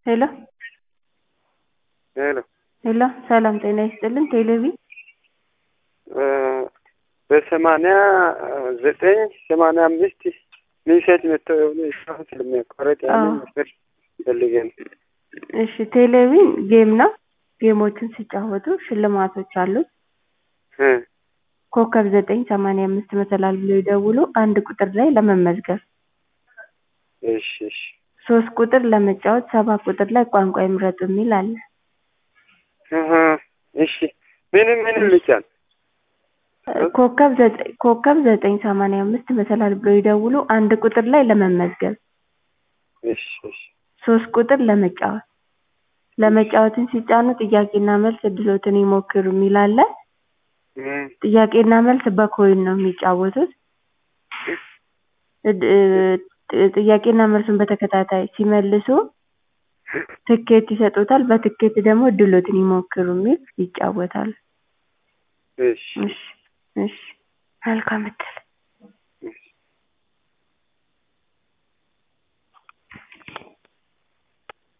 ሄሎ ሄሎ ሄሎ ሰላም ጤና ይስጥልን ቴሌቪ በሰማንያ ዘጠኝ ሰማንያ አምስት ሚሴጅ መጥተው የሆነ እስካሁን ስለሚያቋረጥ ያንን መስመር ፈልገን እሺ ቴሌቪን ጌም ነው ጌሞችን ሲጫወቱ ሽልማቶች አሉት እ ኮከብ ዘጠኝ ሰማንያ አምስት መሰላል ብሎ ይደውሉ አንድ ቁጥር ላይ ለመመዝገብ እሺ እሺ ሶስት ቁጥር ለመጫወት ሰባት ቁጥር ላይ ቋንቋ ይምረጡ የሚል አለ አሀ እሺ ምንም ምንም ልጫን ኮከብ ዘጠኝ ኮከብ ዘጠኝ ሰማንያ አምስት መሰላል ብሎ ይደውሉ አንድ ቁጥር ላይ ለመመዝገብ እሺ እሺ ሶስት ቁጥር ለመጫወት ለመጫወትን ሲጫኑ ጥያቄና መልስ እድሎትን ይሞክሩ የሚል አለ እም ጥያቄና መልስ በኮይን ነው የሚጫወቱት እድ- እ- ጥያቄና መልሱን በተከታታይ ሲመልሱ ትኬት ይሰጡታል በትኬት ደግሞ እድሎትን ይሞክሩ የሚል ይጫወታሉ እሺ እሺ እሺ መልካም እድል